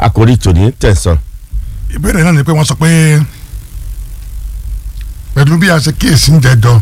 àkórí tòní tẹ̀sán. ìbéèrè náà ni pé wọ́n sọ pé pẹ̀lú bí a ṣe kíyèsí ń jẹjọ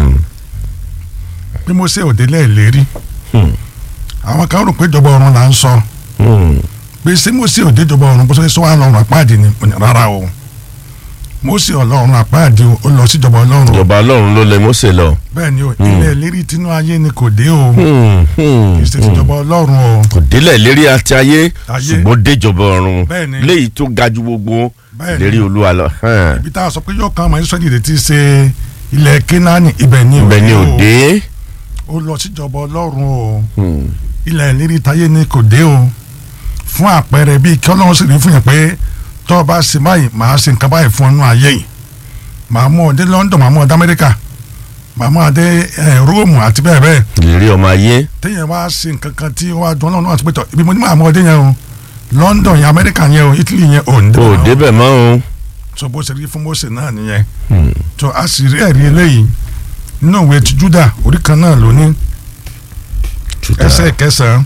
bí mo ṣe òde lẹ́ẹ̀lérí àwọn kan rò pé ìjọba ọ̀run là ń sọ pé ṣé mo ṣe òde ìjọba ọ̀run bó ṣe sọ wà lọ́run àpáàdì ni rárá o mo ṣe ọlọ́run àpáàdì o ó lọ sí ìjọba ọlọ́run o ìjọba ọlọ́run ló lè Mósè lọ. bẹ́ẹ̀ ni o ilẹ̀ ìlérí tinú ayé ni kò dé o kì í ṣe tìjọba ọlọ́run o kò délẹ̀ lérí àti ayé Ayé. ṣùgbọ́n déjọba ọ̀run Bẹ́ẹ̀ ni. léyìí tó ga ju gbogbo Bẹ́ẹ̀ ni. lérí olúwa lọ. hàn. ibi tá a sọ pé yóò kan ọmọ Ísírẹ́lì retí ṣe ilẹ̀ Kénáánì ibẹ̀ ni ibẹ̀ ni o òde. ó lọ síjọba ọlọ́run o ilẹ̀ ìlérí táyé ni kò dé o fún àpẹẹrẹ bíi kí ọlọ́run sì rí fún yẹn pé tọ́ ọ bá ṣe báyìí màá ṣe nǹkan báyìí fún ọ nínú ayé yìí màá mú ọ dé London màá mú ọ dé Amẹ́ríkà màá mú ọ dé ẹ, Róòmù àti bẹ́ẹ̀ bẹ́ẹ̀ lérí ọmọ ayé. téèyàn wá ṣe nǹkan kan tí wọ́n á dún ọlọ́run àti pẹ́tọ̀ ibi mo ní màá mú ọ dé yẹn o London yẹn Amẹ́ríkà yẹn o Italy yẹn ò ń dé ò bẹ́ẹ̀ o. débẹ̀ mọ́ o. so bó ṣe rí fún Mósè náà nìyẹn so a sì rí ẹ̀rí eléyìí nínú ìwé ti Júdà orí kan náà ló ní ẹsẹ̀ kẹsàn-án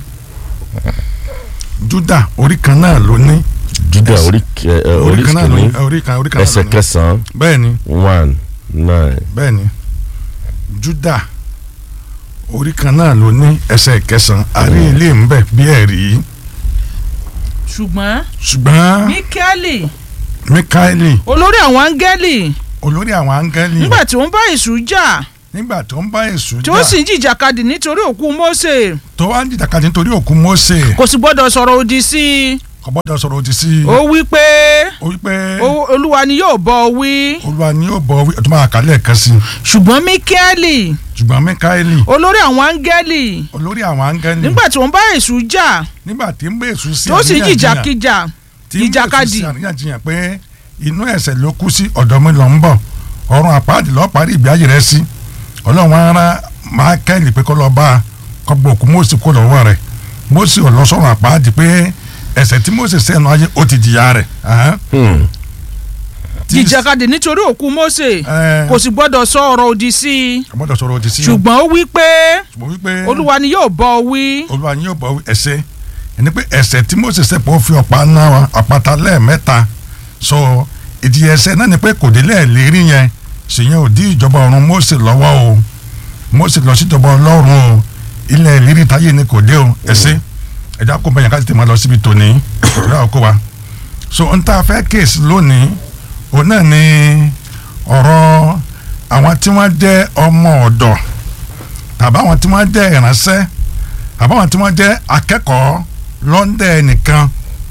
Júdà orí kan náà ló ní Júdà ẹsẹ̀- orí kẹ- ẹ, orí orí kan náà ló ní kìíní orí kan orí kan náà ẹsẹ̀ ló ní kẹsàn-án bẹ́ẹ̀ ni one nine. bẹ́ẹ̀ ni Júdà orí kan náà ló ní ẹsẹ̀ kẹsàn-án àrí ilé ń bẹ bí ẹ̀rí ṣùgbọ́n ṣùgbọ́n Míkẹ́lì Míkáélì olórí àwọn áńgẹ́lì olórí àwọn áńgẹ́lì nígbà tí ó ń bá èṣù jà nígbà tó ń bá Èṣù tí ó jà sì ń jìjàkadì nítorí òkú Mósè tó wá ń jìjàkadì nítorí òkú Mósè kò sì gbọ́dọ̀ sọ̀rọ̀ òdì sí i kò gbọ́dọ̀ sọ̀rọ̀ òdì sí i ó wí pé ó wí pé "O- olúwa ni yóò bọ́ ọ wí olúwa ni yóò bọ̀ wí ọtún máa kálẹ̀ kan sí i ṣùgbọ́n Míkẹ́lì ṣùgbọ́n Míkáélì olórí àwọn áńgẹ́lì olórí àwọn áńgẹ́lì nígbà tí ó ń bá èṣù jà nígbà tí ń bẹ Èṣù sí tó sì ń àríyànjiyàn- jìjàkíjà tí ń bẹ Èṣù ìjàkadì sí àríyànjiyàn pé inú ẹ̀ṣẹ̀ ló kú sí ọ̀dọ̀ mi lọ ń bọ̀ ọ̀run àpáàdì lọ́ọ́ parí ìgbé ayé rẹ̀ sí ọlọ́run ara Míkáélì pé kó lọ bá a kó gbọ́ òkú Mósè kó lọ́wọ́ rẹ̀ Mósè ò lọ sọ̀rọ̀ àpáàdì pé ẹ̀ṣẹ̀ tí Mósè sẹ́nu ayé ó ti jìyà rẹ̀ ahán. Hmm. Tí- jìjàkadì nítorí òkú Mósè ẹ, kò sì gbọ́dọ̀ sọ ọ̀rọ̀ òdì sí i kò gbọ́dọ̀ sọ̀rọ̀ òdì sí i ṣùgbọ́n ó wí pé ṣùgbọ́n wípé olúwa ni yóò bọ́ ọ wí olúwa ni yóò bọ̀ ẹ̀ṣẹ̀ ẹni pé ẹ̀ṣẹ̀ tí Mósè ṣẹ̀ pọ̀ fi ọ̀pá náà àpáta lẹ́ẹ̀mẹ́ta sọ ìdí ẹ̀ṣẹ̀ náà ni pé kò dé lẹ́ẹ̀lérí yẹn ṣèyẹn ò dí ìjọba ọ̀run Mósè lọ́wọ́ o Mósè lọ sí ìjọba ọlọ́run o ilẹ̀ ìlérí táyé ni kò dé o ẹ̀ṣẹ̀ ẹ̀dá kó bẹ̀yàn ká tètè máa lọ síbi tòní ìrẹ́ ọkọ wa so n ta fẹ́ kéèsì lónìí òun náà ni ọ̀rọ̀ àwọn tí wọ́n jẹ́ ọmọ ọ̀dọ̀ tàbí àwọn tí wọ́n jẹ́ ìránṣẹ́ àbáwọn tí wọ́n jẹ́ akẹ́kọ̀ọ́ lọ́ndẹ̀ nìkan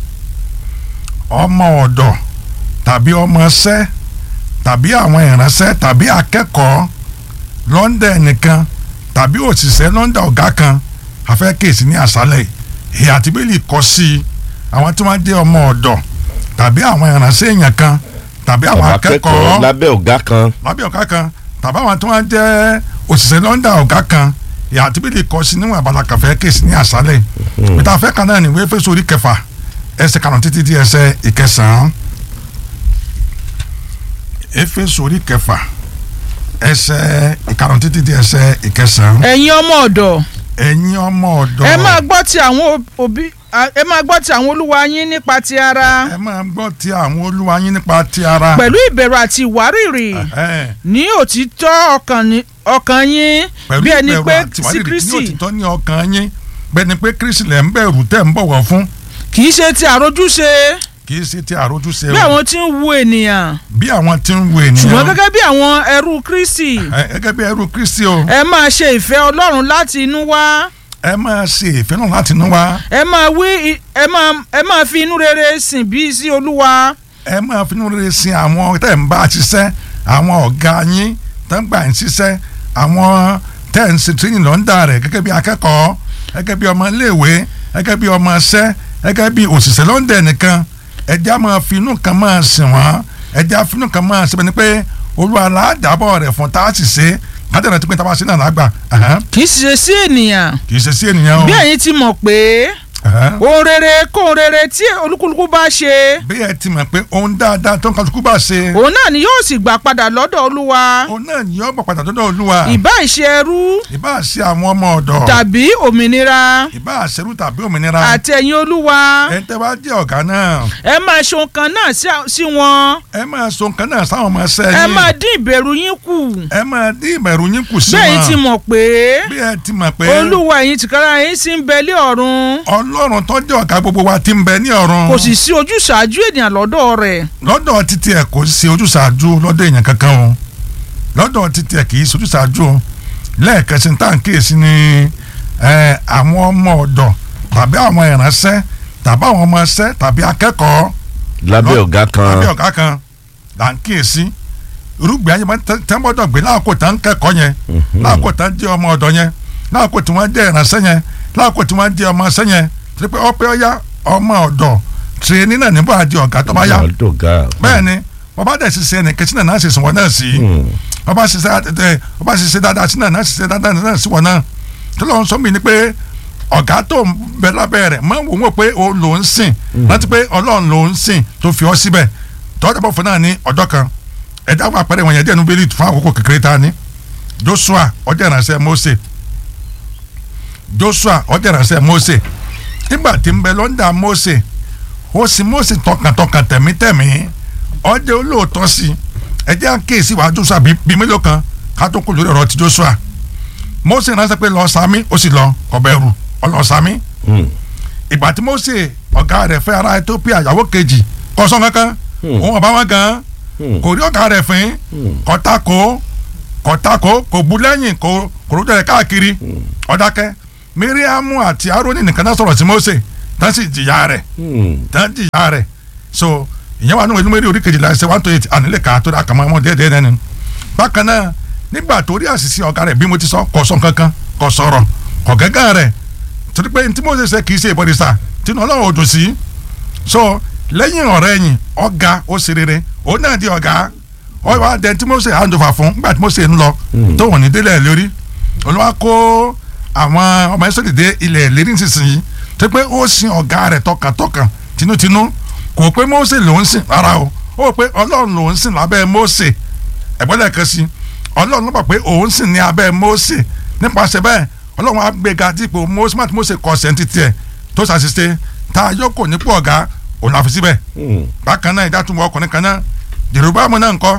ọmọ ọ̀dọ̀ tàbí ọmọọṣẹ́ tàbí àwọn ìránṣẹ́ tàbí akẹ́kọ̀ọ́ lọ́ndẹ̀ nìkan tàbí òṣìṣẹ́ lọ́ndẹ̀ ọ̀gá kan afẹ́ kéèsì ní àṣálẹ̀ ìhà àti bíbélì kọ́ sí i àwọn tí wọ́n jẹ́ ọmọ ọ̀dọ̀ tàbí àwọn ìránṣẹ́ èèyàn kan tàbí àwọn Bàbá akẹ́kọ̀ọ́ lábẹ́ ọ̀gá kan. lábẹ́ ọ̀gá kan tàbí àwọn tí wọ́n jẹ́ òṣìṣẹ́ lọ́ndà ọ̀gá kan ìyá àti bíbélì kọ sí níwọ̀n abala kàfẹ́ kéèsì ní àṣálẹ̀ pété afẹ́ kan náà ní ìwé Éfésù orí kẹfà ẹsẹ̀ karùn-ún títí di ẹsẹ̀ ìkẹsàn-án Éfésù orí kẹfà ẹsẹ̀ ìkarùn-ún títí di ẹsẹ̀ ìkẹsàn-án ẹ̀yin ọmọ ọ̀dọ̀ ẹ̀yin ọmọ ọ̀dọ́ ẹ máa gbọ́ ti àwọn òbí a- ẹ máa gbọ́ ti àwọn olúwa yín nípa ti ara ẹ máa gbọ́ ti àwọn olúwa yín nípa ti ara pẹ̀lú ìbẹ̀rù àti ìwárìrì Ẹ̀hẹ́n. ní òtítọ́ ọkàn ní- ọkàn yín pẹ̀lú bí ẹni ìbẹ̀rù pé àti sí ìwárìrì ní Kristi òtítọ́ ní ọkàn yín bẹ́ẹ̀ ni pé Kristi lẹ̀ ń bẹ̀rù tẹ̀ ń bọ̀wọ̀ fún kì í ṣe ti àròjúṣe kì í ṣe ti àrójúṣe bí o àwọn tí ń wu ènìyàn bí àwọn tí ń wo ènìyàn ṣùgbọ́n gẹ́gẹ́ bí àwọn ẹrú Kristi ẹ gẹ́gẹ́ bí ẹrú Kristi o ẹ máa ṣe ìfẹ́ Ọlọ́run láti inú wá ẹ máa ṣe ìfẹ́ náà láti inú wa ẹ máa wí i- ẹ máa ẹ máa fi inú rere sìn bí sí Olúwa ẹ máa fi inú rere sin àwọn tẹ̀ ń bá ṣiṣẹ́ àwọn ọ̀gá yín tẹ̀ ń gbà ń ṣiṣẹ́ àwọn tẹ̀ ń ṣe tíyìn lọ́ńdà rẹ̀ gẹ́gẹ́ bí akẹ́kọ̀ọ́ gẹ́gẹ́ bí ọmọ iléèwé gẹ́gẹ́ bí ọmọ iṣẹ́ gẹ́gẹ́ bí òṣìṣẹ́ lọ́ńdà nìkan ẹja máa fi inú kan máa sìn wọ́n ẹja fi inú kan máa ṣe bẹ́ẹ̀ ni pé Olúwa aládàbọ̀ rẹ̀ fún tá a sì ṣe kájọ̀nà tó pé tá a bá ṣe náà lágbà ẹ̀hẹ́n. kì í ṣe sí ènìyàn kì í ṣe sí ènìyàn o bí ẹ̀yin ti mọ̀ pé Ẹ̀hẹ́n. ohun rere kóhun rere tí olúkúlùkù bá ṣe bí ẹ ti mọ̀ pé ohun dáadáa tó ń kálukú bá ṣe òun náà ni yóò sì gbà padà lọ́dọ̀ olúwa òun náà ni yóò bọ̀ padà dọ́dọ̀ olúwa ìbá ìṣe ẹrú ìbá ṣe àwọn ọmọ ọ̀dọ̀ tàbí òmìnira ìbá ṣerú tàbí òmìnira àti ẹ̀yin olúwa ẹ̀ ń tẹ́ wá jẹ́ ọ̀gá náà ẹ máa ṣe ohun kan náà sí- sí wọn ẹ máa so nǹkan náà sáwọn ọmọ ẹsẹ̀ ẹ yín máa dín ìbẹ̀rù yín kù ẹ máa dín ìbẹ̀rù yín kù sí bẹ́ẹ̀ yín ti wọn mọ̀ pé bí ẹ ti mọ̀ pé olúwa ẹ̀yin tìkára yín sì ń bẹ lé ọ̀run ọlọ́run tó jẹ́ ọ̀gá gbogbo wa ti ń bẹ ní ọ̀run kò sì sí ojúṣàájú ènìyàn lọ́dọ̀ rẹ̀ lọ́dọ̀ títí ẹ̀ kò sí ojúṣàájú lọ́dọ̀ èèyàn kankan o lọ́dọ̀ títí ẹ̀ kì í sojúṣàájú o lẹ́ẹ̀kan sí tá à ń kíyèsí ni ẹ, àwọn ọmọ ọ̀dọ̀ tàbí àwọn ìránṣẹ́ tàbí àwọn ọmọ ẹsẹ́ tàbí akẹ́kọ̀ọ́ lábẹ́ ọ̀gá tàbí kan ọ̀gá kan là ń kíyèsí irúgbìn ayé máa ń tẹ́- tẹ́ńbọ́dọ̀ gbé láàkó tá ń kẹ́kọ̀ọ́ yẹn láàkó tá ń jẹ́ ọmọ ọ̀dọ̀ yẹn láàkó tí wọ́n jẹ́ ìránṣẹ́ yẹn láàkó tí wọ́n jẹ́ ọmọ ẹsẹ́ yẹn torí pé ọpẹ́ ọ̀yá ọmọ ọ̀dọ̀ tìrẹ́ni náà níbo àdí ọ̀gá tó bá yá ọ̀dọ̀gá bẹ́ẹ̀ ni wọ́n bá dẹ̀ ṣiṣẹ́ ẹnì kẹ́sì náà náà ṣe sùn wọ́n náà sí wọ́n bá ṣiṣẹ́ ẹ wọ́n bá ṣiṣẹ́ dáadáa sí náà náà ṣiṣẹ́ dáadáa náà sí wọ́n náà tó lọ́n sọ mí ni pé ọ̀gá tó ń bẹ lábẹ́ rẹ̀ máa ń wò wọ́n pé o lò ń sìn láti pé ọlọ́run lò ń sìn tó fi ọ́ síbẹ̀ tọ́jà bọ̀ fún náà ní ọjọ́ kan ẹ̀dá wà pẹ́rẹ́ wọn yẹn díẹ̀ nu bẹ́ẹ̀lì fún àkókò kékeré ta ni Joshua ọjọ́ ìránṣẹ́ Mósè Joshua ọjọ́ ìránṣẹ́ Mósè nígbà tí ń bẹ lọ́ndà Mósè ó sì Mósè tọkàntọkàn tẹ̀mítẹ̀mí ọjọ́ olóòótọ́ sí i ẹjẹ́ àkéèsí wàá Joshua bí bí mélòó kan ká tó kó lórí ọ̀rọ̀ ti Joshua Mósè ránṣẹ́ pé lọ sami ó sì lọ ọbẹ̀rù ọlọ sami ìgbà tí Mósè ọ̀gá rẹ̀ fẹ́ ara Ethiopia ìyàwó kejì kọ́sán kankan òun ọba wọn gan kò rí ọ̀gá rẹ̀ fín kọ́tàkó kọ́tàkó kò bu lẹ́yìn kò kò rúdọ̀ rẹ̀ káàkiri ọ̀dákẹ́ Míríámù àti Árónì nìkan náà sọ̀rọ̀ sí Mósè tán sì jìyà rẹ̀ tán jìyà rẹ̀ so ìyẹn wà nínú ìlúmọ̀rí orí kejìlá ẹsẹ̀ one to eight ànílẹ̀ ká tó àkàmọ́ ọmọ díẹ̀ díẹ̀ nínú. bákan náà nígbà tó rí àṣìṣe ọ̀gá rẹ̀ bí mo ti sọ kò sọ kankan kò sọ̀rọ̀ kò gẹ́gẹ́ rẹ̀ torí pé tí Mósè ṣe kì í ṣe ìbọ̀dìsà tinú ọlọ́run ò dùn sí. so lẹ́yìn ọ̀rẹ́ yìí ọ̀gá ó ṣe rere òun náà di ọ̀gá ọ wá dẹ tí Mósè àǹdọ̀fà fún nígbà tí Mósè ń lọ tó wọ̀n ní délẹ̀ lórí olúwa kó àwọn ọmọ ẹ̀sọ́dì dé ilẹ̀ lérí nísinsìnyí tó pé ó sin ọ̀gá rẹ̀ tọkàntọkàn tinútinú kò pé Mósè lòún sìn rárá o ó pé ọlọ́run lòún sìn lábẹ́ Mósè ẹ̀gbọ́n lẹ́ẹ̀kan sí ọlọ́run ló mọ̀ pé òun sìn ní abẹ́ Mósè nípasẹ̀ bẹ́ẹ̀ ọlọ́run á gbéga dípò Mósè má ti Mósè kọ sẹ́ńtì tiẹ̀ tó ṣàṣìṣe tá a yọkọ̀ nípò ọ̀gá òun àfi síbẹ̀ bákan náà ìdátúmọ̀ ọkùnrin kan náà Jeroboamu náà ńkọ́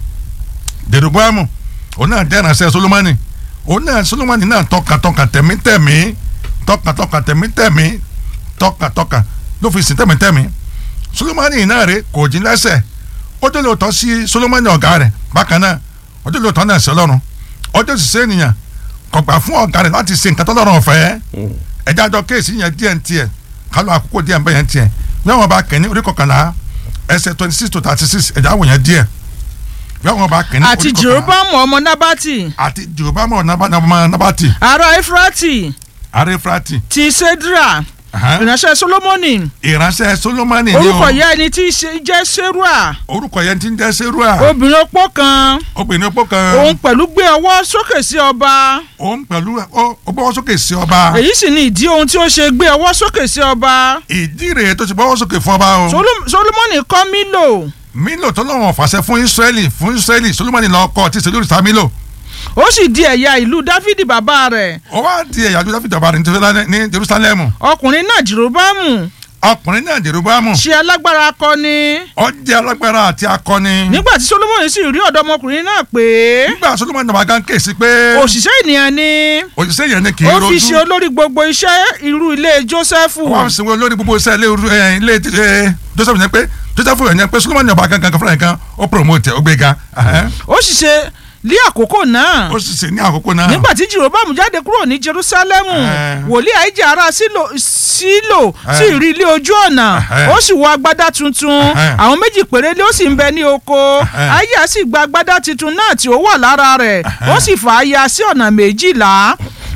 Jeroboamu òun náà jẹ́ ìránṣẹ́ Solomoni òun náà Solomoni náà tọkàntọkàn tẹ̀mítẹ̀mí tọkàntọkàn tẹ̀mítẹ̀mí tọkàntọkàn ló fi sìn tẹ̀mítẹ̀mí Solomoni náà rè kò jí lẹ́sẹ̀ ó dé lóòótọ́ sí Solomoni ọ̀gá rẹ̀ bákan náà ó dé lóòótọ́ náà sí Ọlọ́run ó dé sì sí ènìyàn kò gbà fún ọ̀gá rẹ̀ láti ṣe nǹkan tọ́lọ́run ọ̀fẹ́ ẹ̀já jọ kéèsì yẹn díẹ̀ ń tiẹ̀ kálọ̀ àkókò díẹ̀ ń bẹ̀ yẹn tiẹ̀ yẹ́wọ̀n bá kẹ́ni orí kọkànlá ẹsẹ̀ twenty six to thirty six ẹ̀já wò yẹn díẹ̀ yẹ́wọ̀n bá kẹ́ni àti orí kọkànlá jeroboamu ọmọ nabati àti Jeroboamu ọmọ Nabati ará efrati arefrati ti sedra ìránṣẹ́ solomoni ìránṣẹ́ Solomoni ni orúkọ o ìyá ẹni tí í ṣe- jẹ́ serua orúkọ yẹn ti ń jẹ́ Serua obìnrin opó kan obìnrin opó kan òun pẹ̀lú gbé ọwọ́ sókè sí ọba òun pẹ̀lú ó ó gbọ́wọ́ sókè sí ọba èyí sì ni ìdí ohun tí ó ṣe gbé ọwọ́ sókè sí ọba ìdí rèé tó ti gbọ́wọ́ sókè fún ọba o Solom- solomoni kọ́ mílò Mílò tó lọ́wọ́ fàṣẹ fún Ísírẹ́lì fún Ísírẹ́lì Solomoni lọ kọ́ ti ṣèlú ìta Mílò ó sì di ẹ̀yà ìlú dáfídì bàbá rẹ̀ ó wá di ẹ̀yà àdúrà fìdí ọba rẹ̀ ní Jerusalem- ní Jerusalemu ọkùnrin náà jeroboamu ọkùnrin náà Jeroboamu ṣe alágbára akọni ó jẹ́ alágbára àti akọni nígbà tí solomoni sì rí ọ̀dọ́mọkùnrin náà pé nígbà Solomoni náà wá gán kéèsì pé òṣìṣẹ́ ènìyàn ni òṣìṣẹ́ yẹn ni kì í ó rojú fi ṣe olórí gbogbo iṣẹ́ irú ilé jósẹ́fù wọ́n sì wọ́n lórí gbogbo iṣẹ́ ilé ẹ, ilé ẹ, Joseph yẹn pé Joseph yẹn pé Solomoni ọba gangan fúnra yẹn kan ó promote ẹ, ó gbéga ẹhẹ́n. ó sì ṣe ní àkókò náà ó sì ṣe ní àkókò náà nígbà tí jeroboamu jáde kúrò ní jerusalemu Eh. wòlíì àìjà ará sílò sílò sì rí ilé ojú ọ̀nà Eh. ó sì wọ agbádá tuntun Eh. àwọn méjì péré ló sì ń bẹ ní oko Eh. àìjà sì gba agbádá tuntun náà tí ó wà lára rẹ̀ ó sì fà á ya sí ọ̀nà méjìlá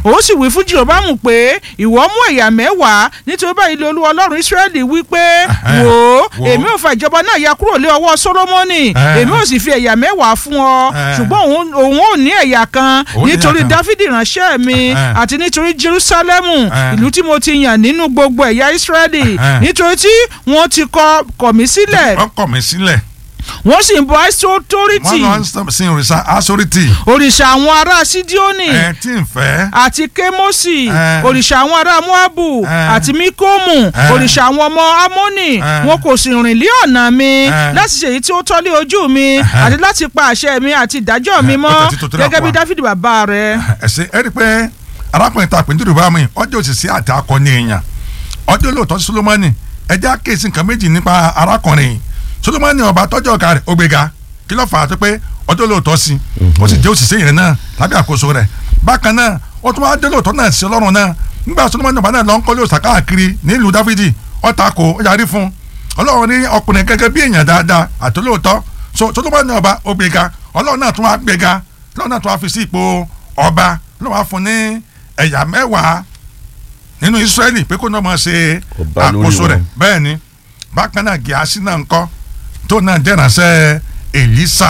òun sì wí fún jeroboamu pé ìwọ mú ẹ̀yà mẹ́wàá nítorí báyìí lé olúwa ọlọ́run israẹli wí pé Ẹhẹ́. wò ó Wò ó. èmi ò fa ìjọba náà ya kúrò lé ọwọ́ solomoni Ẹhẹ́. èmi ò sì fi ẹ̀yà mẹ́wàá fún ọ Ẹhẹ́. ṣùgbọ́n òun òun ò ní ẹ̀yà kan Òun ní ẹ̀yà nítorí kan. dáfídì ránṣẹ́ mi Ẹhẹ́. àti nítorí jerusalemu Ẹhẹ́. ìlú tí mo ti yàn nínú gbogbo ẹ̀yà israẹli Ẹhẹ́. nítorí tí wọ́n ti kọ kọ̀ mí sílẹ̀ wọ́n kọ̀ mí sílẹ̀ wọ́n sì ń bọ wọ́n aisotoriti lọ ń sin òrìṣà asoriti òrìṣà àwọn ará sídíónì ẹ̀ tí ń fẹ́ àti kémọ́sì Eh. òrìṣà àwọn ará moabu Eh. àti míkómù Eh. òrìṣà àwọn ọmọ amónì Eh. wọn kò sì rìn lé ọ̀nà mi Eh. láti ṣe èyí tí ó tọ́ lé ojú mi àti láti pa àṣẹ mi àti ìdájọ́ mi Eh, mọ́ ó tẹ̀ tí tó tó dà gẹ́gẹ́ bí pa. dáfídì bàbá rẹ̀. ẹ̀sìn ẹ̀ rí i pé arákùnrin ta pẹ̀lú yorùbá mi ọjọ́ òṣìṣẹ́ àti akọni èèyàn ọjọ́ lóòótọ́ solomoni ẹjẹ́ àkíyèsí nǹkan méjì nípa arákùnrin yìí solomoni ọba tọ́jú ọ̀gá rẹ̀ ó gbéga kí ló fà á tó pé ọjọ́ lóòótọ́ sí ó sì jẹ́ òṣìṣẹ́ yẹn náà lábẹ́ àkóso rẹ̀ bákan náà ó tún wá dé lóòótọ́ náà sí ọlọ́run náà nígbà solomoni ọba náà lọ ń kọ́lé òòṣà káàkiri nílùú dáfídì ó takò ó yarí fún ọlọ́run ní ọkùnrin gẹ́gẹ́ bí èèyàn dáadáa àtolóòótọ́ so solomoni ọba ó gbéga ọlọ́run náà tún wá gbéga ọlọ́run náà tún wá fi sí ipò ọba ọlọ́run wá fún ní ẹ̀yà mẹ́wàá nínú israẹli pé kó náà máa ṣe Ọba lórí àkóso rẹ̀ wọn. bẹ́ẹ̀ ni bákan náà gíásì náà ń kọ́ tó náà jẹ́ ìránṣẹ́ elisa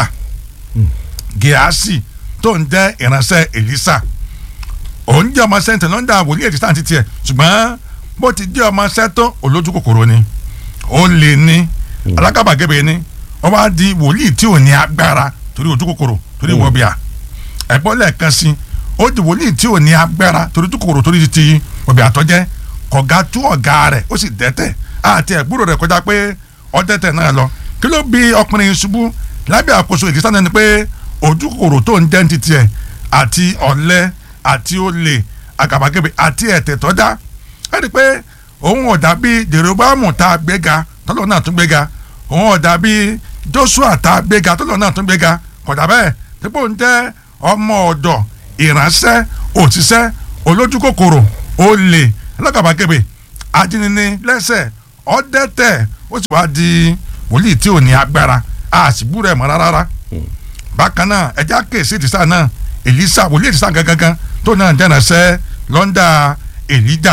gíásì tó ń jẹ́ ìránṣẹ́ elisa òun jẹ́ ọmọ sẹ́ńtẹ̀ lọ́ńdà wòlíì elisa àti tiẹ̀ ṣùgbọ́n bó ti jẹ́ ọmọ sẹ́tọ́ olójú kòkòrò ni ó lè ní alágàbàgebè ni wọ́n wá di wòlíì tí ò ní agbára torí ojú kòkòrò torí wọ́bìà ẹ̀gbọ́n lẹ́ẹ̀kan sí ó di wòlíì tí ò ní agbára torí ojú kòkòrò torí ti wọ́bìà àtọ́jẹ́ kọ̀gá tú ọ̀gá rẹ̀ ó sì dẹ́tẹ̀ àti ẹ̀gbúrò rẹ̀ kọjá pé ọ̀dẹ́tẹ̀ náà lọ kí ló bí ọkùnrin yìí ṣubú lábẹ́ àkóso ìdísá náà ni pé ojú kòkòrò tó ń jẹ́ ní titi ẹ̀ àti ọ̀lẹ àti olè àgàbàgebè àti ẹ̀tẹ̀ tọ́já ẹ̀ rí i pé òun ọ̀dà bíi Jeroboamu tá a gbéga tọ́lọ́ náà tún gbéga òun ọ̀dà bíi Joshua tá a gbéga tọ́lọ́ náà tún gbéga kódà bẹ́ẹ̀ dípò ń jẹ́ ọmọ ọ̀dọ̀ ìránṣẹ́ òṣìṣẹ́ olójú kòkòrò olè alágàbàgebè ajínini lẹ́sẹ̀ ọ̀dẹ́tẹ̀ ó sì wá di wòlíì tí ò ní agbára àṣìbú rẹ̀ mọ́ rárá bákan náà ẹja kèsì ìdísà náà Èlísà wòlíì ìdísà gangan tó náà jẹ́ ìránṣẹ́ lọ́ndà Èlíjà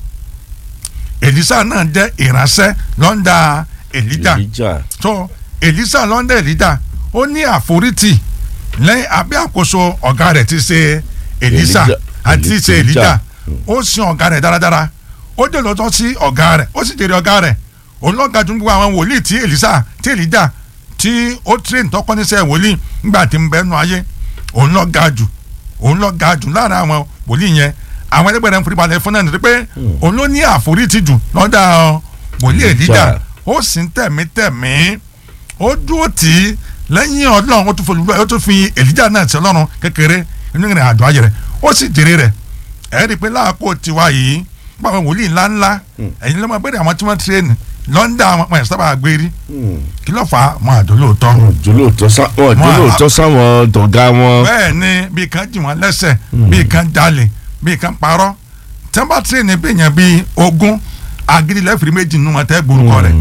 Èlísà náà jẹ́ ìránṣẹ́ lọ́ndà Èlíjà Èlíjà tó Èlísà lọ́ndà Èlíjà ó ní àforítì lẹ́yìn abẹ́ àkóso ọ̀gá rẹ̀ ti ṣe Èlísà Èlíjà. àti ṣe Èlíjà. Èlíjà ó sin ọ̀gá rẹ̀ dáradára ó dé lọ́tọ́ sí ọ̀gá rẹ̀ ó sì jèrè ọ̀gá rẹ̀ òun lọ́ga ju gbogbo àwọn wòlíì tí Èlísà tí Èlíjà tí ó train tọ́kọ́ níṣẹ́ wòlíì nígbà tí ń bẹ nù ayé òun lọ́ ga jù òun lọ́ ga jù láàrin àwọn wòlíì yẹn àwọn ẹlẹgbẹ́ rẹ̀ ń foríbalẹ̀ fún náà nítorí pé òun ló ní àforítì jù lọ́dà wòlíì Èlíjà Èlíjà. ó sì ń tẹ̀mí tẹ̀mí ó dúró tì í lẹ́yìn ọlọ́run ó tún fi olùgbé ó tún fi Èlíjà náà sí ọlọ́run kékeré inú ìrìn àjò ayé rẹ̀ ó sì jèrè rẹ̀ ẹ̀ rí i pé láàkó tiwa yìí pàwọn wòlíì ńláńlá ẹ̀yin ló máa bẹ̀rẹ̀ àwọn tí wọ́n tirẹ̀nì lọ́ńdà àwọn ọmọ ìsábà gbérí kí ló fà á mọ àdó lóòótọ́ jòlóòtọ́ sá wọn Wọn- jòlóòtọ́ sáwọn dọ̀gá wọn. bẹ́ẹ̀ ni bí kan jì wọ́n lẹ́sẹ̀ bí kan jalè bí kan parọ́ tí wọ́n bá tirẹ̀nì bí èèyàn bíi ogún agídí lẹ́fìrí méjì nínú wọn tẹ́ gbórúkọ rẹ̀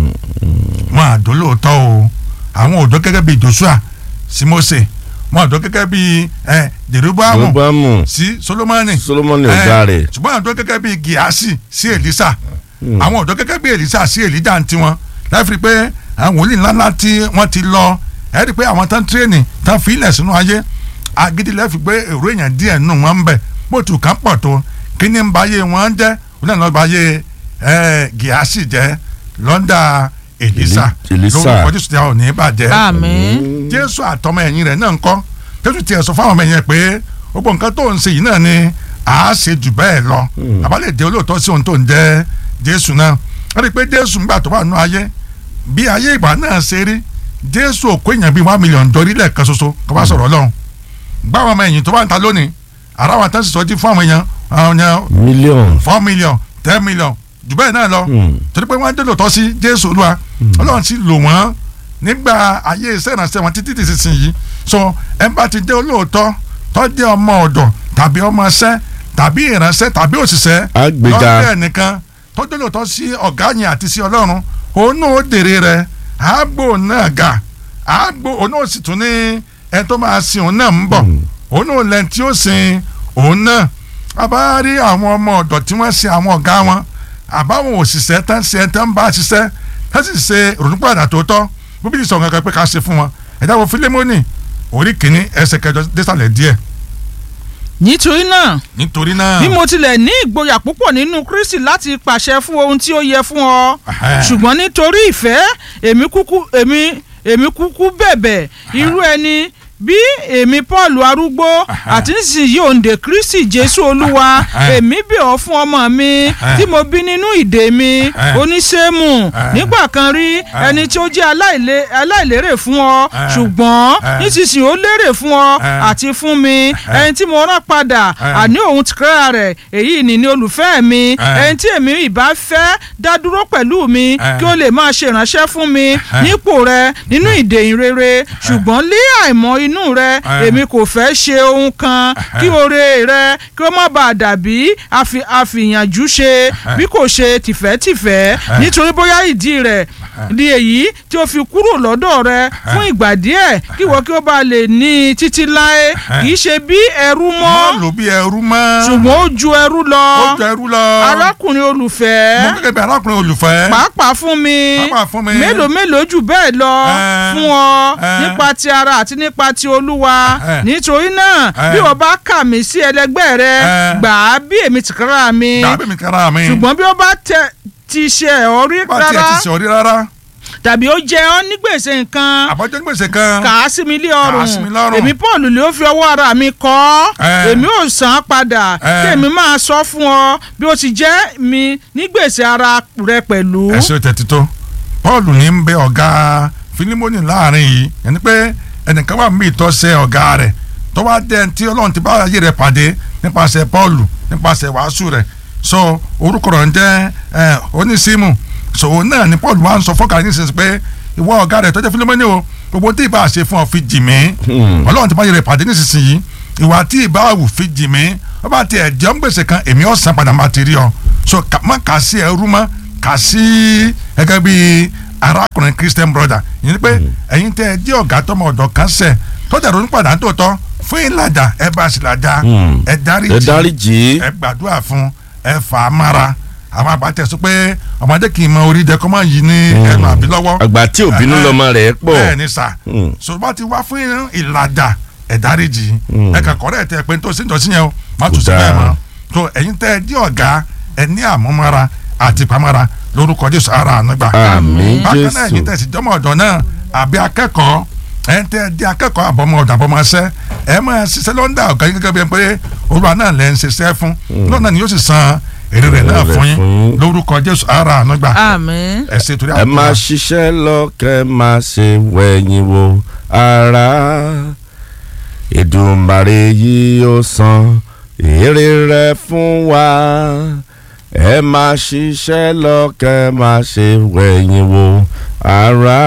mọ àdó lóòótọ́ o àwọn òdó gẹ́gẹ́ bíi Joshua sí Mósè mọ àdó gẹ́gẹ́ bíi ẹ Jeroboamu Jeroboamu sí Solomoni Solomoni Eh, ọ̀gá rẹ̀. ṣùgbọ́n àwọn ọ̀dọ́ gẹ́gẹ́ bíi Gíásì sí Èlísà àwọn ọ̀dọ́ gẹ́gẹ́ bíi Èlísà sí Èlíjà ń tiwọn láti rí i pé àwọn wòlíì ńláńlá tí wọ́n ti lọ ẹ̀ rí i pé àwọn tán tírénì tán fi ilẹ̀ sínú ayé agídí lẹ́fi pé èrò èèyàn díẹ̀ nù wọ́n ń bẹ̀ bóòtù kan pọ̀ tó kí ni ń ba ayé wọn jẹ́ wọn náà lọ́ọ́ ba ayé ẹ̀, Gíásì jẹ́ lọ́ndà Èlísà Èlí- Èlísà. lórúkọ Jésù tí a ò ní bàjẹ́ àmín jésù àtọmọ ẹ̀yìn rẹ̀ náà ń kọ́ jésù tiẹ̀ sọ fáwọn ọmọ ẹ̀yìn rẹ̀ pé gbogbo nǹkan tó ń ṣe yìí náà ni à á ṣe jù bẹ́ẹ̀ lọ àbálẹ̀ jẹ́ olóòótọ́ sí ohun tó ń jẹ́ jésù náà wọ́n rí i pé jésù ńgbà tó wà nínú ayé bí ayé ìgbà náà ṣe rí jésù òkú èèyàn bíi one million dorí lẹ́ẹ̀kan ṣoṣo kó bá sọ̀rọ̀ ọlọ́run gbá àwọn ọmọ ẹ̀yìn tó bá ń ta lónìí ara wọn tán sì sọ jí fún àwọn èèyàn àwọn èèyàn mílíọ̀nù. four million ten million jù bẹ́ẹ̀ náà lọ Hmm. torí pé wọ́n dé lòótọ́ sí jésù olúwa ọlọ́run ti lò wọ́n nígbà ayé iṣẹ́ ìrànṣẹ́ wọn títí títí sí yìí so ẹ bá ti dé olóòótọ́ tó jẹ́ ọmọ ọ̀dọ̀ tàbí ọmọ iṣẹ́ tàbí ìrànṣẹ́ tàbí òṣìṣẹ́ Àgbéga. lọ́dẹ̀ nìkan tó dé lòótọ́ sí ọ̀gá yẹn àti sí ọlọ́run òun náà ó dèrè rẹ̀ àgbò náà ga àgbò òun náà sì tún ní ẹ tó máa sin òun náà ń bọ̀ òun náà lẹ́ni tí ó sin òun náà bàbá rí àwọn ọmọ ọ̀dọ̀ tí wọ́n ṣe àwọn ọ̀gá wọn àbáwọn òṣìṣẹ́ tán ṣe tán bá ṣiṣẹ́ tán sì ṣe ronúpàdà tó tọ́ bíbélì sọ kankan pé ká ṣe fún wọn ẹ̀dá wo Fílémónì orí kìíní ẹsẹ̀ kẹjọ désàlẹ̀ díẹ̀ nítorí náà nítorí náà bí mo tilẹ̀ ní ìgboyà púpọ̀ nínú Kristi láti pàṣẹ fún ohun tí ó yẹ fún ọ Ẹhẹ́. ṣùgbọ́n nítorí ìfẹ́ èmi kúkú èmi èmi kúkú bẹ̀bẹ̀ irú ẹni bí èmi Paul arúgbó àti nísinsìnyí òǹdè Kristi Jésù Olúwa Ẹhẹ́. èmi bẹ̀ ọ́ fún ọmọ mi Ẹhẹ́. tí mo bí nínú ìdè mi Ẹhẹ́. oníṣẹ́mù Ẹhẹ́. nígbà kan rí ẹni tí ó jẹ́ aláìlé- aláìlérè fún ọ Ẹhẹ́. ṣùgbọ́n Ẹhẹ́. nísinsìnyí ó lérè fún ọ Ẹhẹ́. àti fún mi ẹni tí mo rán padà Ẹhẹ́. àní òun tìkára rẹ̀ èyí ni ní olùfẹ́ mi Ẹhẹ́. ẹni tí èmi ìbá fẹ́ dá dúró pẹ̀lú mi Ẹhẹ́. kí ó lè máa ṣe ìránṣẹ́ fún mi Ẹhẹ́. nípò rẹ nínú ìdè ìrere ṣùgbọ́n lé àìmọ̀ inú rẹ Ẹhẹ́. èmi kò fẹ́ ṣe ohun kan kí oore rẹ kí ó má bàa dàbí àfi- àfìyànjú ṣe bí kò ṣe tìfẹ́tìfẹ́ nítorí bóyá ìdí rẹ̀ di èyí tí ó fi kúrò lọ́dọ̀ rẹ fún ìgbà díẹ̀ kí ìwọ kí ó bá lè ní i títí láé kì í ṣe bí ẹrú mọ́ mọ́ lò bí ẹrú mọ́ ṣùgbọ́n ó ju ẹrú lọ ó jọ ẹrú lọ arákùnrin mo olùfẹ́ gẹ́gẹ́ bí arákùnrin olùfẹ́ pàápàá fún mi Pàápàá fún mi. mélòó mélòó jù bẹ́ẹ̀ lọ Ẹ. fún ọ Ẹ. nípa ti ara àti nípa ti olúwa Ẹ. nítorí náà Ẹ. bí o bá kà mí sí ẹlẹgbẹ́ rẹ Ẹ. gbà á bí èmi tìkára mi dàbí mi kára mi ṣùgbọ́n bí o bá tẹ ti ṣe ọ rí bá tiẹ̀ rárá ti sọ̀rí rárá tàbí ó jẹ ọ ní gbèsè nǹkan àbọ̀jọ́ ní gbèsè kan kà á sí mi lé Kà á ọrùn sí mi lọ́rùn. èmi paul lè ó fi ọwọ́ ara mi kọ́ Ẹ. èmi ò san án padà Ẹ. kí èmi máa sọ fún ọ bí ó ti jẹ́ mi ní gbèsè ara rẹ pẹ̀lú. ẹsẹ tẹ̀tí tó paul ní ń bẹ ọ̀gá filimoni láàrin yìí ẹni pé ẹnìkan wà mí ìtọ́sẹ̀ ọ̀gá rẹ̀ tó wá dé tí ọlọ́run ti bá ayé rẹ̀ pàdé nípasẹ̀ paul nípasẹ̀ wàásù rẹ̀ so orúkọ rẹ̀ ń jẹ́ ẹ, onísímù so òun náà ni paul wá ń sọ fọ́kà ní sísè pé ìwọ ọ̀gá rẹ̀ tó jẹ́ filimoni o gbogbo tí ìbá ṣe fún ọ fi jì mí ọlọ́run ti bá ayé rẹ̀ pàdé nísinsìnyí ìwà tí ìbá wù fi jì mí ó bá tiẹ̀ jẹ́ ń gbèsè kan èmi ọ̀sán padà máa ti rí ọ so kà- má kà sí ẹrú mọ́ kà sí gẹ́gẹ́ bí arákùnrin christian brother yìí ni pé ẹ̀yin tẹ́ ẹ jẹ́ ọ̀gá tọmọ ọ̀dọ̀ kan sẹ̀ tọ́jà ronú padà tó tọ́ fún ìlàjà ẹ bá sì làjà Hmm. ẹ dárí ẹ jì dáríjì ẹ gbàdúrà fún ẹ fà á mára àwọn àbátẹ sọ pé ọmọdé kì í mọ orí jẹ kó má yí ní ẹnu àbí lọ́wọ́ àgbà tí òbínú Ẹhẹ́. lọmọ rẹ̀ pọ̀ bẹ́ẹ̀ ni sà Hmm. ṣùgbọ́n ti wá fún ìlàjà ẹ dáríjì Hmm. ẹ kàn kọ́rẹ́ tẹ pé tó sí ìjọsìn yẹn o má tún Kò sí bẹ́ẹ̀ dáa. mọ́ tó ẹ̀yin tẹ́ ẹ jẹ́ ọ̀gá ẹ ní àmúmára àti ìpamọ́ra lórúkọ Jésù ara ànágbà àmín bákan náà ẹ̀yin jésù tẹ́ sì jọmọ ọ̀dọ̀ náà àbí akẹ́kọ̀ọ́ ẹ̀ ń tẹ́ ẹ jẹ́ akẹ́kọ̀ọ́ àbọ̀mọ ọ̀dọ̀ àbọ̀mọṣẹ́ ẹ máa ṣiṣẹ́ lọ́ńdà ọ̀gá yín gẹ́gẹ́ bí ẹ pé olúwa náà lẹ́ ń ṣiṣẹ́ fún lọ́nà ni yóò sì san èrè rẹ̀ náà Èrè fún yín fún yín. lórúkọ Jésù ara ànágbà àmín. ẹ ṣe torí ẹ máa ṣiṣẹ́ lọ kẹ́ máa ṣe wẹ̀yìn wò ara Èdùmàrè yìí ó san èrè rẹ̀ fún wa ẹ máa ṣiṣẹ́ lọ kẹ́ máa ṣe wẹ̀yìn wò ara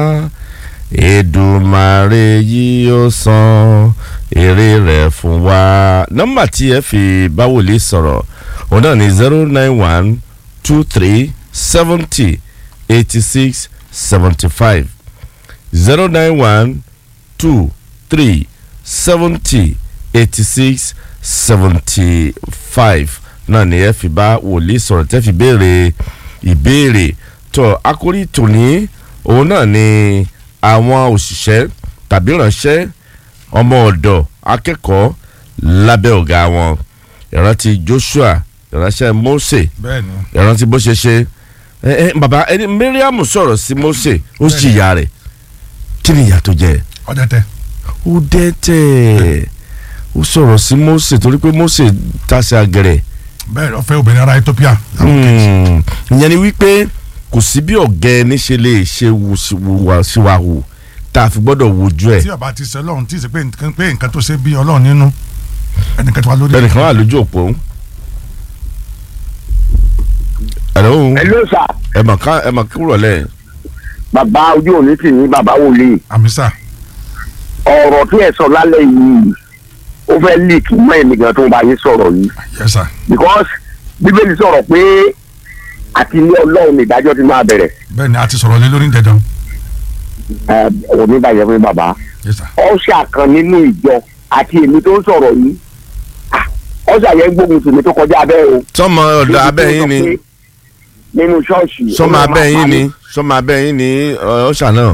Èdùmàrè yìí ó san èrè rẹ̀ fún wa. nọ́mbà tí ẹ fi bá wòlíì sọ̀rọ̀ òun náà ní zero nine one two three seventy eighty six seventy five zero nine one two three seventy eighty six seventy five náà ni ẹ fi bá wòlíì sọ̀rọ̀ tẹ́ fi béèrè ìbéèrè tó àkórí tòní òun náà ni àwọn òṣìṣẹ́ tàbí ìránṣẹ́ ọmọ ọ̀dọ̀ akẹ́kọ̀ọ́ lábẹ́ ọ̀gá wọn ìrántí Joshua ìránṣẹ́ Mose bẹ́ẹ̀ ni ìrántí bó ṣe ṣe ẹ ẹ bàbá ẹni Mariam sọ̀rọ̀ sí Mose ó sì yà rẹ̀ kí ni ìyà tó jẹ ọdẹ tẹ ó dẹ́tẹ̀ ó sọ̀rọ̀ sí Mose torí pé Mose tàṣẹ àgẹ̀rẹ̀ bẹ́ẹ̀ lọ fẹ́ obìnrin ará Ethiopia Hmm, ìyẹn ni wípé kò sí bí ọ̀gá ẹni ṣe lè ṣe wù sí- wùwà síwáhù tá a fi gbọ́dọ̀ wojú ẹ̀ tí ọba ti sẹ lọ́run tí ì sẹ pé nǹkan pé nǹkan tó ṣe bí Ọlọ́run nínú ẹnìkan tó wà lórí bẹ́ẹ̀ nìkan wà lójú òpó. Hello hello sir ẹ mà ká ẹ mà kúrò lẹ̀ bàbá ojú òní tì ní bàbá wòlíì àmísà ọ̀rọ̀ tí ẹ sọ lálẹ́ yìí ó fẹ́ leak mọ́ ẹ̀mí gan tó ń bá yín sọ̀rọ̀ yìí yes sir because bíbélì sọ̀rọ̀ pé àti ilé ọlọ́run ní ìdájọ́ ti máa bẹ̀rẹ̀ bẹ́ẹ̀ ni a ti sọ̀rọ̀ lé lórí jẹjọ ẹ ọ̀rọ̀ mi bàjẹ́ fún mi bàbá yes sir ọ̀ṣà kan nínú ìjọ àti èmi tó ń sọ̀rọ̀ yìí ah, ọ̀sà yẹn gbógun tì mí tó kọjá abẹ́ o. sọmọ ọ̀dọ̀ abẹ́ yín ni nínú ṣọ́ọ̀ṣì. sọmọ ó abẹ́ máa yín pa ni mí. sọmọ abẹ́ yín ni ọ, ọ̀ṣà náà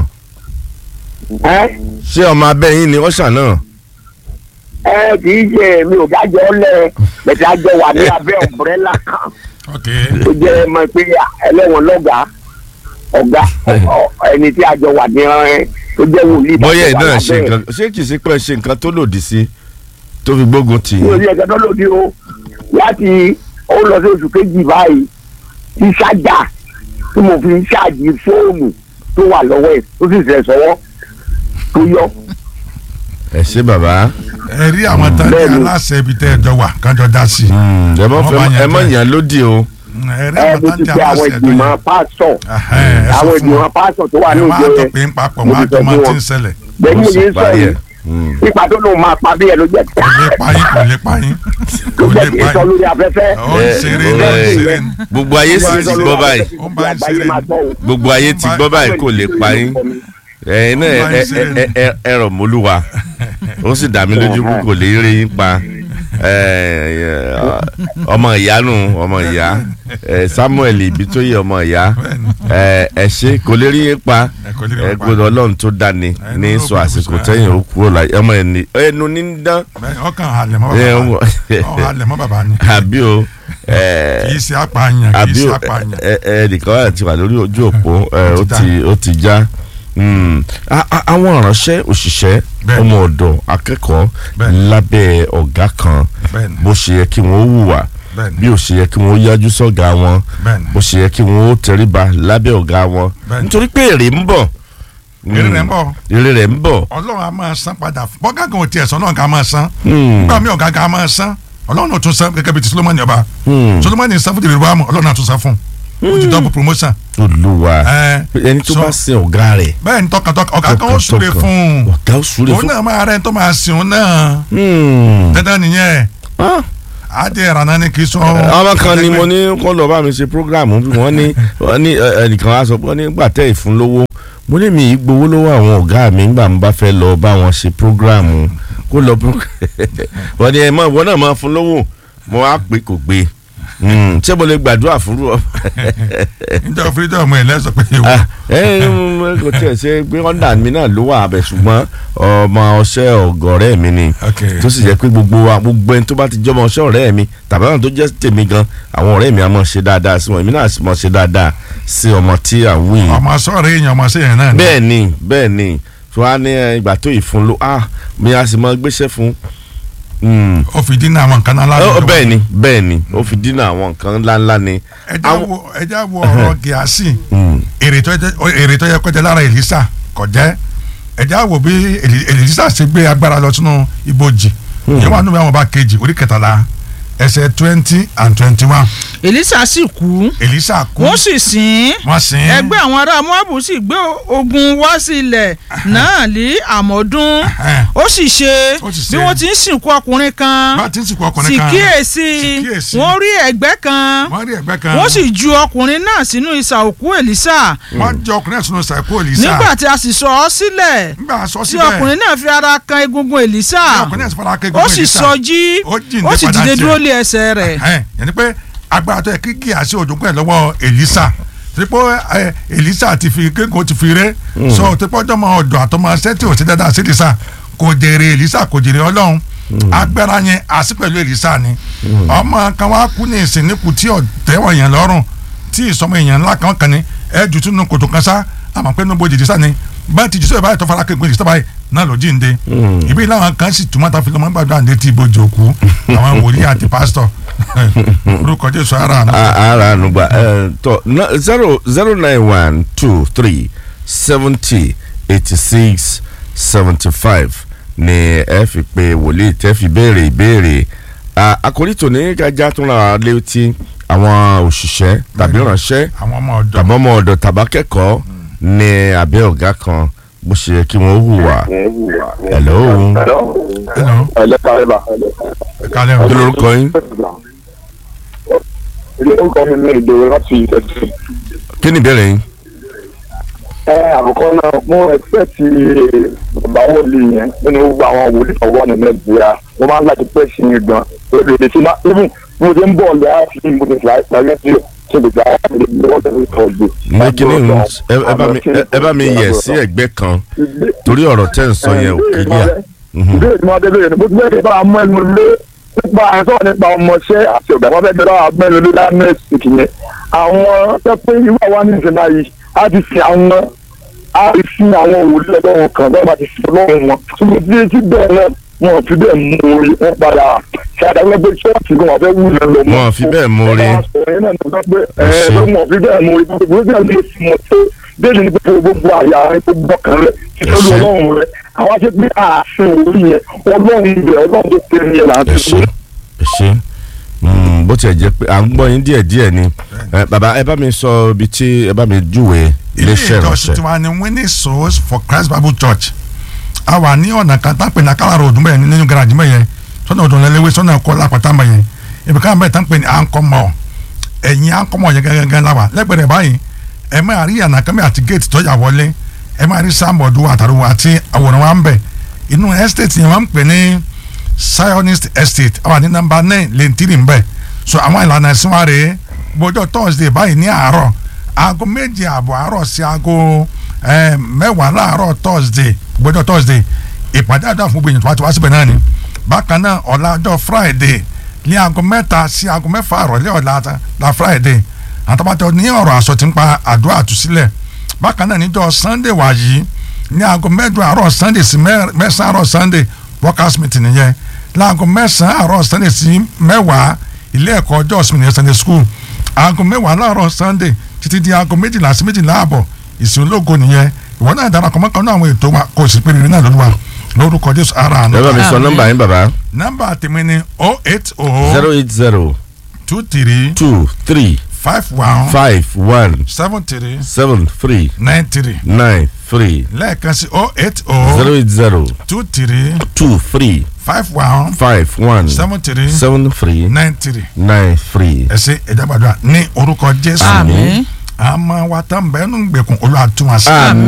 ẹ́ ṣé ọmọ abẹ́ yín ni ọ̀ṣà náà ẹ kì í ṣe mi ò dájọ́ lẹ̀ bẹ̀tẹ̀ àjọ wà ní abẹ́ ọ̀bùrẹ́là kan ok tó jẹ́ mọ̀ pé ẹlẹ́wọ̀n lọ́gàá ọ̀gá ọ- ẹni tí àjọ wà ní ẹ tó jẹ́ wòlíì. bóyá ẹ̀ tó wà náà ṣe lábẹ́ ẹ̀. nǹkan ṣé kìí ṣe pé ẹ ṣe nǹkan tó lòdì sí tó fi gbógun tì mi ò yín ní ẹ̀ka tó lòdì o láti ó lọ sí oṣù kejì báyìí tí ṣájà tí mo fi ń ṣáàjì fóònù tó wà lọ́wọ́ ẹ̀ tó sì ṣẹ̀ sọ́wọ́ tó yọ. ẹ ṣé bàbá ẹ rí àwọn tán ní Bẹ́ẹ̀ni. aláṣẹ ibi tẹ́ ẹ jọ wà kájọ dá sí i Hmm, ẹ mọ Wọ́n bá fẹ́ yẹn ẹ mọ jẹ́. yàn lódì o ẹ rí ẹ àwọn mo tán ti ní pe àwọn aláṣẹ tó ìgbìmọ̀ yẹ pásítọ̀ ẹ sọ àwọn fún wọn ìgbìmọ̀ pásítọ̀ tó wà ní ẹ ìjọ máa tó yẹn pé ń papọ̀ mo wọn á ti tó sọ máa fún ti wọn. ń ṣẹlẹ̀ bẹ́ẹ̀ ni mo sì yẹn sọ parí yìí ẹ̀. Hmm. nípa tó lóun máa pa bí ẹ ló jẹ́ kò lè pa yín kò lè pa yín tó kò jẹ́ lè kí pa n sọ yín lórí afẹ́fẹ́. ó ń ṣeré ní ó ń ṣeré ní. gbogbo ayé sì ti gbọ́ báyìí Ó ń bá yín ṣeré ni. gbogbo ayé ti gbọ́ báyìí kò lè pa yín ẹ̀yin náà ẹ ẹ ẹ ẹ ẹ rọ̀ mọ́lúwa ó sì dá mi lójú pé kò lè rí yín pa ẹ, ẹ, ọmọ ìyá nù ọmọ ìyá ẹ, Samuel Ibitoye ọmọ ìyá ẹ, ẹ ṣe kò lè rí yín pa Ẹ kò lè rí ẹ yín pa. gbọ́dọ̀ Ọlọ́run tó dání Ẹnu ní ló sọ kù àsìkò sọ, tẹ̀yìn ó kúrò láyé ọmọ ẹni ẹnu ní ń dán Bẹ́ẹ̀, ọkàn halẹ̀ mọ́ ẹ, bàbá wọ- ọ halẹ̀ mọ́ bàbá ni àbí o ẹ, kì í ṣe apààyàn kì í àbí ṣe o apààyàn ẹ ẹ nìkan wà tí wà lórí ojú òpó ẹ Ó ó ti ti ó ti já Mm. A- a- àwọn ìránṣẹ́ òṣìṣẹ́ Bẹ́ẹ̀ni. ọmọ ọ̀dọ̀ akẹ́kọ̀ọ́ Bẹ́ẹ̀ni. lábẹ́ ọ̀gá kan bẹ́ẹ̀ni bó ṣe yẹ kí wọ́n hùwà bẹ́ẹ̀ni bí ó ṣe yẹ kí wọ́n yájú sọ́gà wọn bẹ́ẹ̀ni bó ṣe yẹ kí wọ́n tẹríba lábẹ́ ọ̀gá wọn Bẹ́ẹ̀ni. nítorí pé èrè ń bọ̀ èrè rẹ̀ ń bọ̀ èrè rẹ̀ ń bọ̀ ọlọ́run a máa san padà fún bọ́gá kan ò tiẹ̀ sọ ọlọ́run ká máa san Mm. nígbà míì ọ̀gá ká máa san ọlọ́run ò tún san gẹ́gẹ́ bí ti Solomoni ọba Mm. Solomoni san fún tìrìbù àmọ́ ọlọ́run náà tún san fún ó ti double promotion olúwa ẹ ẹni tó so- bá sin ọ̀gá rẹ̀ bẹ́ẹ̀ ni tọkàntọkàn ọ̀gá kan ó súre tọkàntọkàn. fún un ọ̀gá ó súre òun fún náà máa rẹ̀ tó máa sìn òun náà Mm. dandan nìyẹn Ah. adé ìrànà ni kì í sọ. ọmọ kan ni mo ní kó lọ bá mi ṣe programu bí wọ́n ní wọ́n ní ẹ, ẹnìkan wá sọ pé wọ́n ní gbà tẹ́ ìfúnlówó mo ní mi ì gbowó lọ́wọ́ àwọn ọ̀gá mi nígbà mo bá fẹ́ lọ bá wọn ṣe programu kó lọ pro wọ́n ní ẹ mọ̀ ìwọ náà máa fún lówó mo wá pé kò gbé Mm, ṣé mo lè gbàdúrà fún ọ. níjọ́ freedom ẹ̀ lẹ́sọ̀ pé ìwọ Ah, ẹ ẹ, kò tiẹ̀ ṣe pé ọ̀dà mi náà ló wà abẹ ṣùgbọ́n ọmọ ọṣẹ́ ọ̀gọ̀rẹ́ mi ni ok tó sì jẹ́ pé gbogbo wa gbogbo ẹni tó bá ti jọmọ ọṣẹ́ ọ̀rẹ́ mi tàbí àwọn tó jẹ́ tèmi gan àwọn ọ̀rẹ́ mi á mọ̀ ṣe dáadáa sí wọn èmi náà sì mọ̀ ṣe dáadáa sí ọmọ tí à ń wí yìí. ọmọ sọ̀rọ̀ èèyàn ọmọ sí yẹn náà ni. bẹ́ẹ̀ ni bẹ́ẹ̀ ni tó wá ní ẹ, ìgbà tó ìfun ló ah mi á sì mọ gbéṣẹ́ fún un. ó fi dínà àwọn nǹkan náà Ó- ládùúgbò. bẹ́ẹ̀ ni bẹ́ẹ̀ ni ó fi dínà àwọn nǹkan ńláńlá ni. ẹja àwọn- wo ẹja wo ọ̀rọ̀ gíásì Mm. èrè tó jẹ èrè tó yẹ kọjá lára Èlísà kò jẹ́ ẹja wo bí Èlí- Èlísà ṣe gbé agbára lọ sínú ibojì yẹn wà nínú àwọn ọba kejì orí kẹtàlá ẹsẹ̀ twenty and twenty one Èlísà sì kú Èlísà kú wọ́n sì sìn ín wọ́n sìn ín. ẹgbẹ́ àwọn ará Móábù sì gbé ogun wá sí ilẹ̀ náà ní àmọ́dún Ẹhẹ́n. ó sì ṣe Ó sì bí ṣe. wọ́n ti ń sìnkú ọkùnrin kan bá ti ń sìnkú ọkùnrin sì kan kíyèsí sì kíyèsí. wọ́n rí ẹ̀gbẹ́ kan wọ́n rí ẹ̀gbẹ́ kan wọ́n sì ju ọkùnrin náà sínú isà òkú Èlísà wọ́n jẹ ọkùnrin ẹ̀sùn ṣàìkú Èlísà nígbà tí a sì sọ ọ́ sílẹ̀ nígbà sọ tí síbẹ̀ ọkùnrin náà fi ara kan egungun Èlísà tí ọkùnrin ẹ̀sùn fara kékeré ó sì sọjí Ó jíǹde ó sì padà dìde tiẹ̀. dúró lé ẹsẹ̀ rẹ̀ ẹ̀hẹ́n yẹn ni pé agbára tó yẹ kí kí àṣẹ òjò pẹ̀ lọ́wọ́ Èlísà tipọ ẹ Èlísà ti fi kéko ti fi ré so tipọ ọjọmọ ọdọ àtọmọ ṣẹ tí ò sí dáadáa sí Èlísà kò jèrè Èlísà kò jèrè Ọlọ́run agbára yẹn àṣì pẹ̀lú Èlísà ni ọmọ kan wá kú ní ìsìn nípò tí ọ̀tẹ̀wọ̀ yẹn lọ́rùn tí ìsọmọ èèyàn ńlá kan kan ni ẹ jù tún kòtò kan sá àmọ́ pé níbo jìjì sá ni bá ti jù sọ ìbáyìí tó fara kéko Èlísà báyìí náà ló jíǹde ìbí làwọn kan sì túmọ̀ tá a fi lọ́mọ gbàdúrà ní ti ibojì òkú àwọn wòlíì àti pásítọ̀ orúkọ Jésù ara àná. A- ara ànúgbà ẹ tọ na- zero zero nine one two three seventy eighty six seventy five ni ẹ fi pe wòlíì tẹ́ fi béèrè ìbéèrè À, àkòrí tòní kájá tó ra létí àwọn òṣìṣẹ́ tàbí ìránṣẹ́ àwọn ọmọ ọ̀dọ́ tàbí ọmọ ọ̀dọ̀ tàbákẹ́kọ̀ọ́ ní abẹ́ ọ̀gá kan bó ṣe yẹ kí wọ́n hùwà. hello Hello. ẹlẹ́kàrẹ́bà kálẹ̀ o. kí lorúkọ yín ilé orúkọ mi ní ìdòwò láti ìtẹ̀sí. kí ni ìbéèrè yín. ẹ àkọ́kọ́ náà mo ẹ̀sẹ̀tì bàbá wòlíì yẹn nínú gbogbo àwọn wòlíì ọwọ́ ní nàìjíríà mo máa ń láti pẹ́ sí i gan èdè tí máa even mo ti ń bọ̀ lọ àti mo ti fà ìpàgẹ́ sí ṣe lè gba àwọn èdè lọ́wọ́ tẹ̀lé ìtọ́jú. ní kíní ń ẹ ẹ bá mi ẹ- ẹ bá mi yẹ̀ sí ẹ̀gbẹ́ kan torí ọ̀rọ̀ tẹ́ ń sọ yẹn ò kílíà. ìbéèrè tí wọ́n dé lóye ni bó ti bẹ́ẹ̀ bá mú ẹnu lé nípa àìsàn nípa ọmọọṣẹ́ àti ọ̀gá wọn fẹ́ẹ́ bẹ́ẹ̀ bá mẹ́nu lé lánàá ìkìyẹn àwọn tẹ́ pé irú àwa ní ìṣẹ̀lẹ̀ yìí á ti fi àwọn á ti fi àwọn òwúlé ọlọ́run kan bẹ́ẹ̀ bá ti fi ọlọ́run wọn ṣùgbọ́n tí tí bẹ́ẹ̀ náà wọn ò fi bẹ́ẹ̀ mú orí wọn padà ṣàdáwọ́ pé ṣọ́ọ̀ṣì gan wọn fẹ́ wú lọ lọ Wọn ò fi bẹ́ẹ̀ mú orí. wọn Ẹ ṣé. ò fi bẹ́ẹ̀ mú orí gbogbo bẹ́ẹ̀ lè fi mọ̀ tó bẹ́ẹ̀ ni pé gbogbo àyà rẹ gbogbo ọkàn rẹ Ẹ ìtọ́jú ṣé. ọlọ́run rẹ àwọn aṣẹ pé ààfin orí yẹn ọlọ́run ibẹ̀ ọlọ́run tó tẹ̀ ní ẹ̀ láti ẹ ṣe ẹ ṣe Mm, bó tiẹ̀ jẹ́ pé à ń gbọ́ yín díẹ̀ díẹ̀ ni Ẹ, bàbá ẹ bá mi sọ ibi tí ẹ bá mi júwe ilé iléeṣẹ́ ìjọsìn ìránṣẹ́ tiwa ni winning souls for christ bible church a wà ní ọ̀nà kan tá a pè ní akálàrò ọdún bẹ́ẹ̀ nínú garaji mẹ́yẹn sọ́nà ọdún lẹ́lẹ́wé sọ́nà ẹ̀kọ́ lápáta mẹ́yẹn ibi ká bẹ́ẹ̀ tá a pè ní ankọ́mọ̀ ẹ̀yìn ankọ́mọ̀ yẹn gẹ́gẹ́ la wà lẹ́gbẹ̀rẹ̀ báyìí ẹ máa rí àná kẹ́mẹ́ àti géètì tọ́jà wọlé ẹ máa rí sáàmọ̀dù àtàrò àti àwòrán wa ń bẹ̀ inú estate yẹn wọ́n ń pè ní zionist estate àwọn ní nọ́mbà nine lẹ́ntìrì ń bẹ̀ so àwọn ìlànà ẹ̀sìn wa rèé gbọ́dọ̀ thursday báyìí ní àárọ̀ aago méje àbọ̀ àárọ̀ sí aago eh, mẹ́wàá láàárọ̀ thursday gbọ́dọ̀ thursday ìpàdé àdúrà fún gbìyànjú àti wá síbẹ̀ náà ni bákan náà ọ̀la ọjọ́ friday ní aago mẹ́ta sí aago mẹ́fà àrọ̀lẹ́ ọ̀la ta- la friday àtàbàtà ní ọ̀rọ̀ àsọ tí ń pa àdúrà àtúsílẹ̀ bákan náà níjọ́ sunday wàyí ní aago mẹ́jọ àárọ̀ sunday sí mẹ́- mẹ́sàn-án àárọ̀ sunday workers meeting nìyẹn láago mẹ́sàn-án àárọ̀ sunday sí mẹ́wàá ilé ẹ̀kọ́ ọjọ́ ìsinmi nìyẹn sunday school aago mẹ́wàá láàárọ̀ sunday títí di aago méjìlá sí méjìlá àbọ̀ ìsìn ológo nìyẹn ìwọ náà darapọ̀ mọ́ kan náà àwọn ètò wa kò sì péré náà lóluwa lórúkọ jésù ara àná ẹ bá mi sọ Àmín. nọ́mbà yín bàbá nọ́mbà tèmi ni oh eight zero oh eight zero two three two three five one five one seven three seven three nine three nine three lẹ́ẹ̀kan sí oh eight zero oh eight zero two three two three five one five one seven three seven three nine three nine three. ẹ ṣe ẹ̀dá gbàdúrà ní orúkọ jésù àmín àmọ́ wa tán bẹ́ẹ̀ nù gbẹ̀kùn olú àtúnwàsí. Àmín.